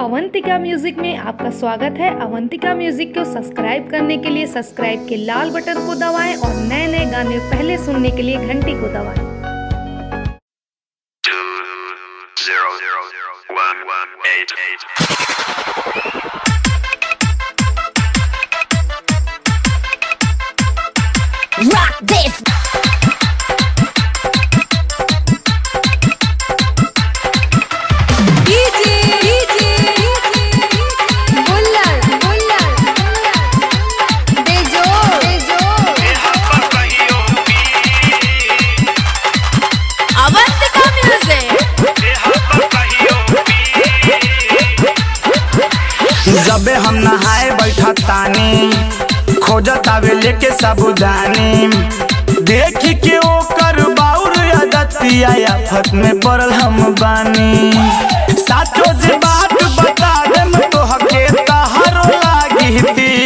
Avantika music में आपका स्वागत है अवंतिका म्यूजिक को सब्सक्राइब करने के लिए सब्सक्राइब के लाल बटन को दबाएं और नए नए गाने पहले सुनने के लिए घंटी को दबाएं two zero zero one one eight eight. Rock this. Avantika music जबे हम नहाए बैठा तानी खोजत आवे लेके साबुदानी देख के ओकर बाउर आदतिया आफत में पड़ल हम बानी साचो जे बात बता देम तो हके तहरो लागी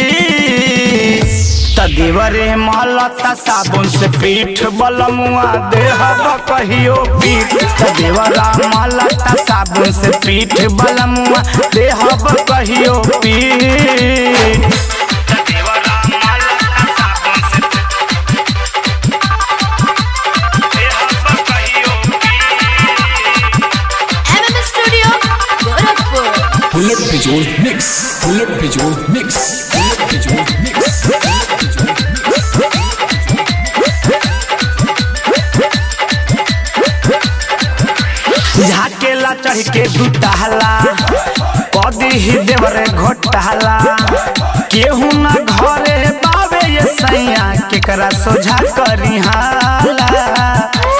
तदेवरे मलता साबुन से पीठ बलमुआ देह कहियो पीठ तदेवरा मलता साबुन से पीठ बलमुआ देह कहियो पीठ तदेवरा मलता साबुन से देह कहियो MM studio Gorakhpur Bullet Visual Mix. Bullet Visual Mix. Bullet Visual Mix. Bullet Visual Mix. झाकेला चढ़ के दुताला कदी ही देवरे घोटाला केहू ना घरे बावे ये सैया केकरा सोझा करी हाला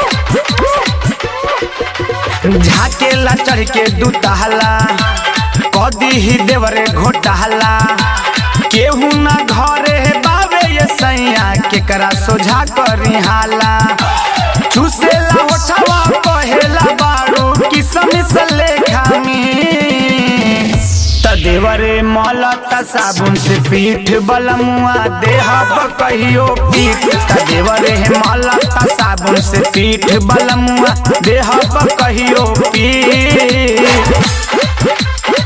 झाकेला चढ़ के दुताला कदी ही देवरे घोटाला केहू ना घरे बावे ये सैया केकरा सोझा करी हाला चूसेला होठवा कहेला बारू किसम से लेखा में तदेवरे मलता साबुन से पीठ बलमुआ देह कहियो पीठ तदेवरे मलता साबुन से पीठ बलमुआ देह कहियो पीठ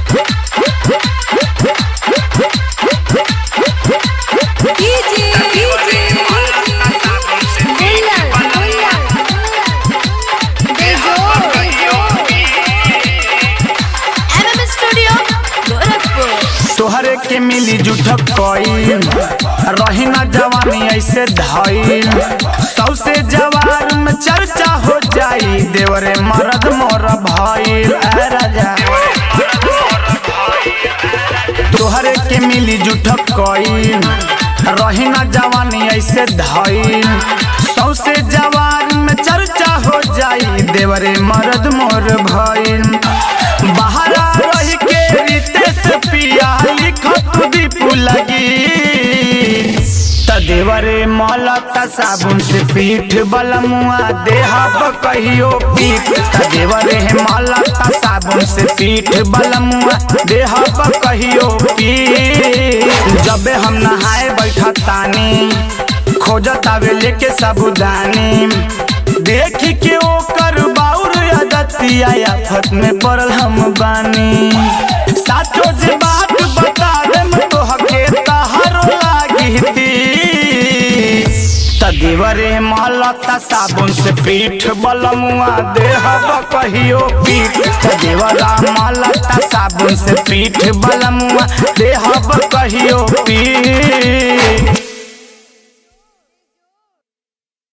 एमएम स्टूडियो गोरखपुर तोहरे के मिली जुठक कईल रही ना जवानी ऐसे धईल सौसे जवान में चर्चा हो जाई देवरे मरद मोर भईल ए राजा तोहरे के मिली जुठक कईल रही ना जवानी ऐसे धईल सौसे जवान में चर्चा हो जाई देवरे मरद मोर भईल बाहरा रही के रितेश पिया लिखत दीपू लगी तदेवरे मलता साबुन से पीठ बलमुआ देह कहियो पीठ तदेवरे मलता साबुन से पीठ बलमुआ देह कहियो पीठ जबे हम नहाए बैठा तानी खोजत आवे लेके साबुदानी देख के ओकर बाउर आदतिया आफत में पड़ल हम बानी साचो जे बात बता देम तो हके तहरो लागी तदेवरे मलता साबुन से पीठ बलमुआ देह कहियो पीठ तदेवरा मलता साबुन से पीठ बलमुआ देह कहियो पीठ